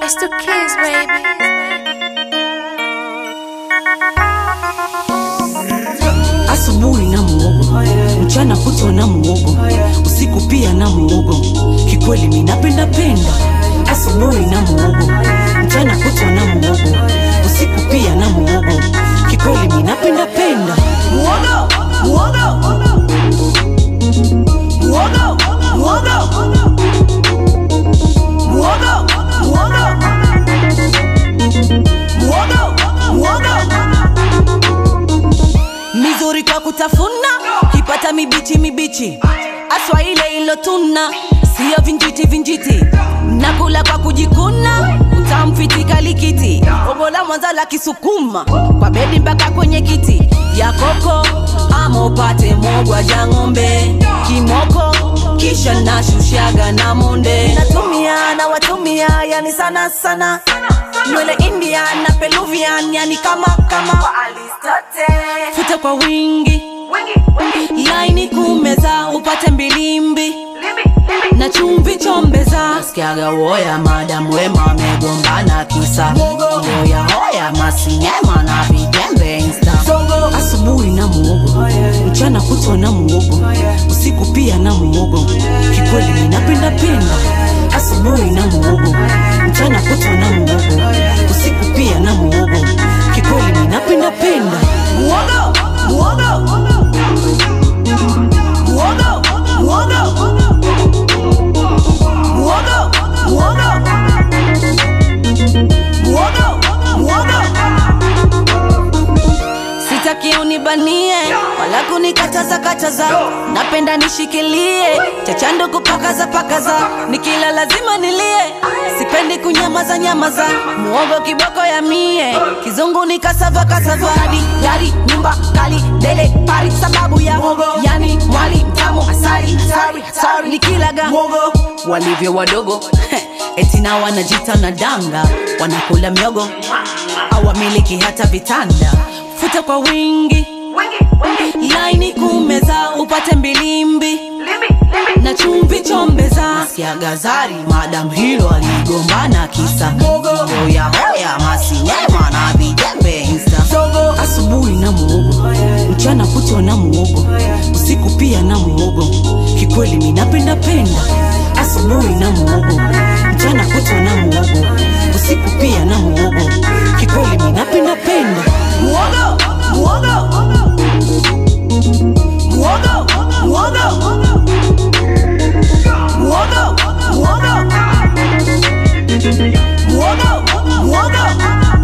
It's the kids, baby. asubuhi na muogo mchana kutwa na muogo usiku pia na muogo kikweli minapenda penda asubuhi na muogo mchana kutwa na muogo usiku pia na muogo kikweli minapenda penda muogo muogo muogo muogo muogo muogo muogo muogo mizuri kwa kutafuna kipata mibichi mibichi aswa ile ilotuna siyo vinjiti vinjiti nakula kwa kujikuna utamfitika likiti obo la mwanza la kisukuma kwa bedi mpaka kwenye kiti ya koko ama upate mogwa ja ng'ombe kimoko kisha nashushaga na monde natumia na watumia yani sana sana nywele indian na peluvian yani kama kama futa kwa wingi laini kumeza upate mbilimbi na chumvi chombeza skiaga woya madamu wema wamegombana kisa hoya hoya masinema na vijembe insta asubuhi na muogo mchana kutwa na muogo usiku pia na muogo kikweli ninapenda penda asubuhi na muogo mchana kutwa na muogo usiku pia na muogo kikweli ninapenda penda muogo muogo muogo muogo muogo muogo muogo muogo sitaki unibanie wala kunikataza kataza napenda nishikilie chachando kupakaza pakaza nikila lazima nilie sipendi kunyamaza nyamaza muogo kiboko ya mie kizungu ni kasava kasava hadi gari nyumba kali dele pari sababu ya muogo yani mwali mtamu asali sorry, sorry. nikilaga muogo walivyo wadogo eti na wanajita na danga wanakula miogo awamiliki hata vitanda futa kwa wingi laini kumeza upate mbilimbi na chumvi chombeza siagazari madam hilo aligombana kisa hoya hoya masinema na vijembe insta asubuhi na muogo mchana kutwa na muogo usiku pia na muogo kikweli minapenda penda asubuhi na muogo mchana kutwa na muogo usiku pia na muogo kikweli minapenda penda muogo muogo muogo muogo muogo muogo muogo muogo